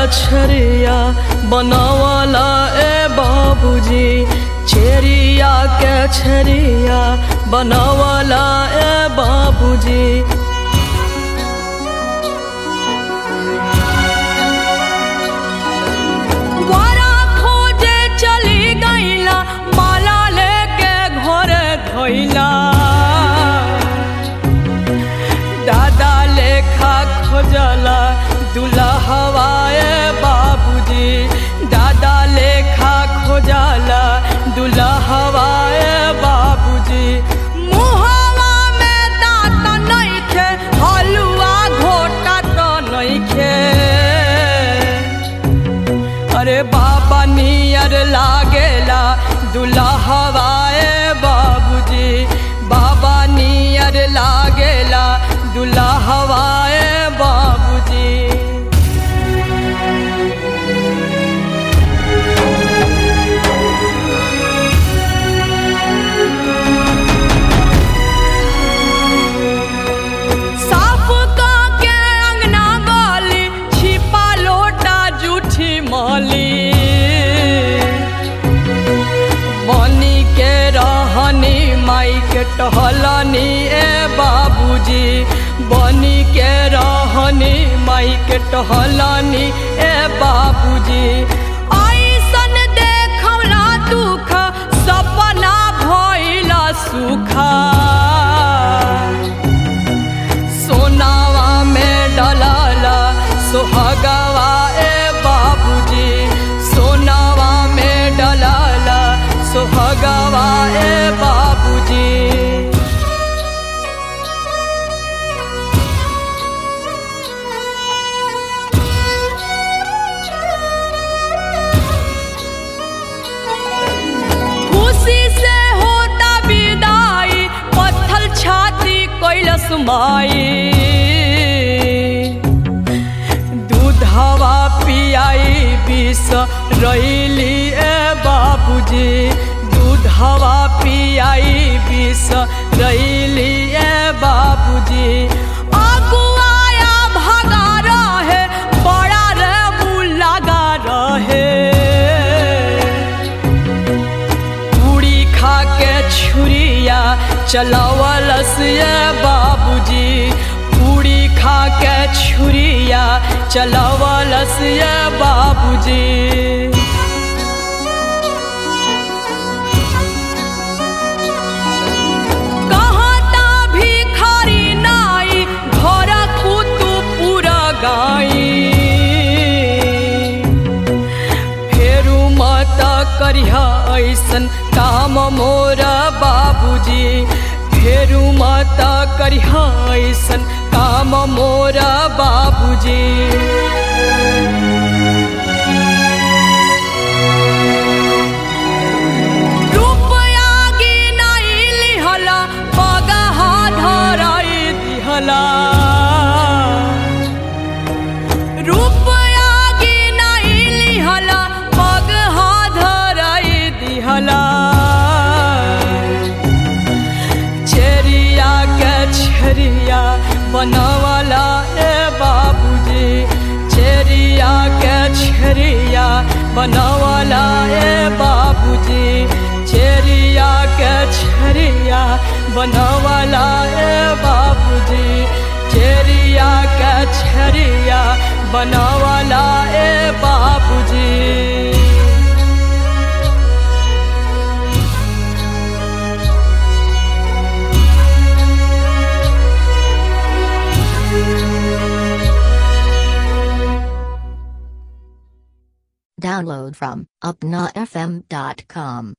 छरिया बनावला ए बाबूजी छेरिया के छरिया बनावला ए बाबूजी वारा खोजे चली गईला माला लेके घरे धोइला दादा लेखा खोजला दूल्हा हवाए बाबूजी दादा लेखा खोजला दूल्हा हवाए बाबूजी मुहवा में दांत नइखे हलुआ घोटा तो नइखे अरे बाबा नियर लागेला दूल्हा हवाए बाबूजी बाबा नियर लागेला दूल्हा हवाए बाबूजी साफ का के अंगना गाली छिपा लोटा जूठी माली बनी के रहनी माई के टहलनी ए बाबूजी बनी के रहनी माई के टहलनी ए बाबूजी ऐसन देखौला दुख सपना भइला सुखा सोनावा में डलाला सोहगावा ए बाबूजी सोनावा में डलाला सोहगावा ए बाबूजी खुशी से होता विदाई पत्थल छाती कैलस माई दूधवा पियाई विष रैली ए बाबूजी दूधवा पियाई विष रैली ए बाबूजी अगुआया भगा रहे बड़ा रे मुँह लगा रहे पूरी खा के छुरिया चलावलस ये बाबूजी पूरी खा के छुरिया चलावलस ये बाबूजी कहता भिखारी नाई घर कुतु पूरा गाई फेरू मत करिह ऐसन काम मोर बाबूजी फेरू मत करिह ऐसन काम मोर बाबूजी रुपया गिनाई लिहला पगहा धराई दिहला रुपया गिनाई लिहला पग धराई दिहला छेरिया के छेरिया बनवला ए बाबूजी छेरिया के छेरिया बनवला ए बाबूजी छेरिया के छेरिया बनवला ए बाबूजी छेरिया के छेरिया बनवला ए बाबूजी Download from upnafm.com.